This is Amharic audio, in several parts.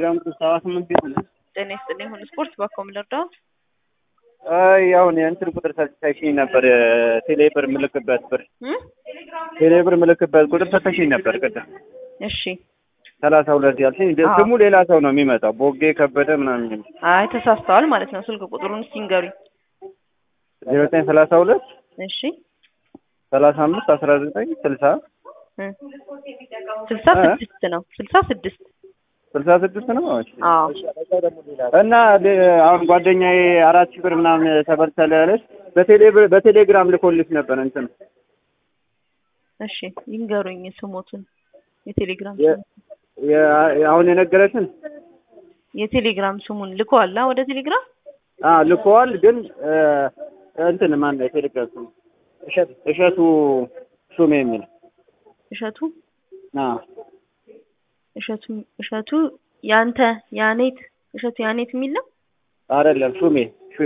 ቴሌግራም ቁጥር ሰባ ስምንት ቢሆን ጤና ይስጥልኝ ሁሉ ስፖርት ባኮም ልርዳው አይ አሁን የእንትን ቁጥር ሰጥተሽኝ ነበር ቴሌ ብር ምልክበት ብር እ ቴሌ ብር ምልክበት ቁጥር ሰጥተሽኝ ነበር ቅድም እሺ ሰላሳ ሁለት ያልሽኝ አዎ። ስሙ ሌላ ሰው ነው የሚመጣው ቦጌ ከበደ ምናምን የሚል አይ ተሳስተዋል ማለት ነው ስልክ ቁጥሩን እስኪ ንገሩኝ ዜሮ ዘጠኝ ሰላሳ ሁለት እሺ ሰላሳ አምስት አስራ ዘጠኝ ስልሳ እ ስልሳ እ? ስድስት ነው ስልሳ ስድስት ስልሳ ስድስት ነው እሺ። አዎ እና ሌ- አሁን ጓደኛዬ አራት ሺህ ብር ምናምን ተበልተለ ያለች በቴሌ ብር- በቴሌግራም ልኮልሽ ነበር እንትን እሺ ይንገሩኝ ስሞቱን የቴሌግራም የ- ስሙን የ- አሁን የነገረችን የቴሌግራም ስሙን ልከዋላ ወደ ቴሌግራም አ ልኮዋል ግን እ፣ እንትን ማን ነው የቴሌግራም ስሙ እሸቱ ሹሜ የሚል እሸቱ አ እሸቱ እሸቱ ያንተ ያኔት እሸቱ ያኔት የሚል ነው አይደለም ሹሜ ሹሜ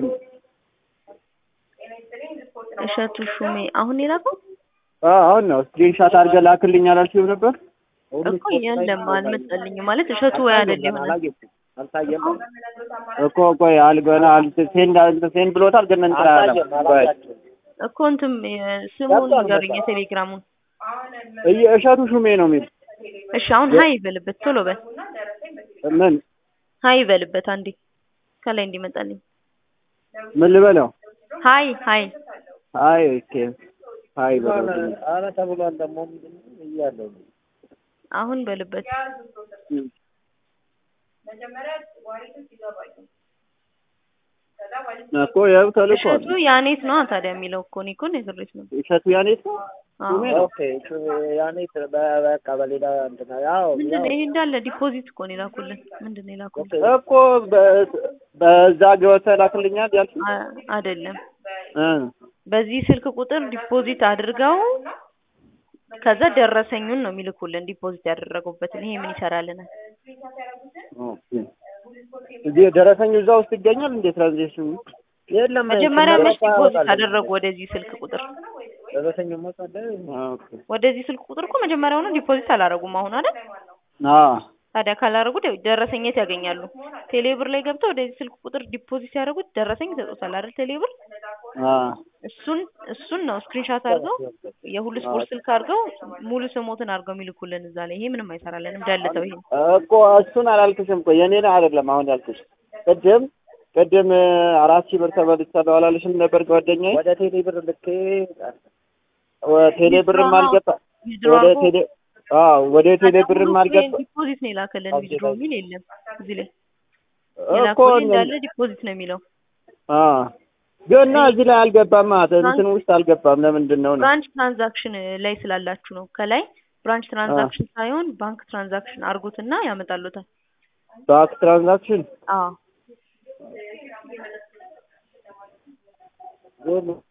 እሸቱ ሹሜ አሁን የላከው አ አሁን ነው ስክሪንሻት አድርገህ ላክልኝ አላልሽም ነበር እኮ የለም አልመጣልኝም ማለት እሸቱ ወይ አይደል ይሆናል እኮ ቆይ አልገና ሴንድ ሴንድ ብሎታል ግን እንትን አላለም ቆይ እኮ እንትም ስሙን ንገሩኝ የቴሌግራሙን እየ- እሸቱ ሹሜ ነው የሚል እሺ አሁን ሀይ ይበልበት ቶሎ በል ምን ሀይ ይበልበት አንዴ ከላይ እንዲመጣልኝ ምን ልበለው ሀይ ሀይ አይ ኦኬ አይ በለው አረ ተብሏል ደግሞ ምንድን ነው እያለው አሁን በልበት እኮ ያው ተልኳል እሸቱ ያኔት ነው ታዲያ የሚለው እኮ እኔ እኮ ነግሬት ነው እሸቱ ያኔት ነው አዎ ኦኬ እሱ ያኔ በ- በቃ በሌላ እንትን ያው ምንድን ነው ይሄ እንዳለ ዲፖዚት እኮ ነው የላኩልን ምንድን ነው የላኩልን እኮ በ- በዛ ገብተህ ላክልኛል ያልሽኝ አ- አይደለም እ በዚህ ስልክ ቁጥር ዲፖዚት አድርገው ከዛ ደረሰኙን ነው የሚልኩልን ዲፖዚት ያደረጉበትን ይሄ ምን ይሰራልናል ኦኬ እዚህ ደረሰኝ እዛ ውስጥ ይገኛል እንዴ ትራንዛክሽኑ የለም መጀመሪያ ሲመረጥ መች ዲፖዚት ያወጣል። አደረጉ ወደዚህ ስልክ ቁጥር ደረሰኝ ሞታለ ኦኬ ወደዚህ ስልክ ቁጥር እኮ መጀመሪያውኑ ዲፖዚት አላረጉም አሁን አይደል አ ታዲያ ካላረጉ ደ- ደረሰኝ የት ያገኛሉ ቴሌብር ላይ ገብተው ወደዚህ ስልክ ቁጥር ዲፖዚት ሲያደርጉት ደረሰኝ ይሰጡታል አይደል ቴሌብር አ እሱን እሱን ነው ስክሪንሻት አድርገው የሁሉ ስፖርት ስልክ አድርገው ሙሉ ስሞትን አድርገው የሚልኩልን እዛ ላይ ይሄ ምንም አይሰራልንም ደልተው ይሄ እኮ እሱን አላልክሽም እኮ የኔን አይደለም አሁን ያልኩሽ ቅድም ቅድም አራት ሺህ ብር ተበልቻለሁ አላልሽም ነበር ጓደኛዬ ወደ ቴሌ ብር ልኬ ወ- ቴሌ ብርም አልገባ ዊዝድሮ ወደ አድርጎ ቴሌ አዎ ወደ ቴሌ ብርም አልገባ ዲፖዚት ነው የላከልን ዊዝድሮ የሚል የለም እዚህ ላይ እኮ የላከልን እንዳለ ዲፖዚት ነው የሚለው አ ግን እዚህ ላይ አልገባም ማለት እንትን ውስጥ አልገባም ለምንድን ነው ነው ብራንች ትራንዛክሽን ላይ ስላላችሁ ነው ከላይ ብራንች ትራንዛክሽን ሳይሆን ባንክ ትራንዛክሽን አርጉትና ያመጣሉታል ባንክ ትራንዛክሽን አዎ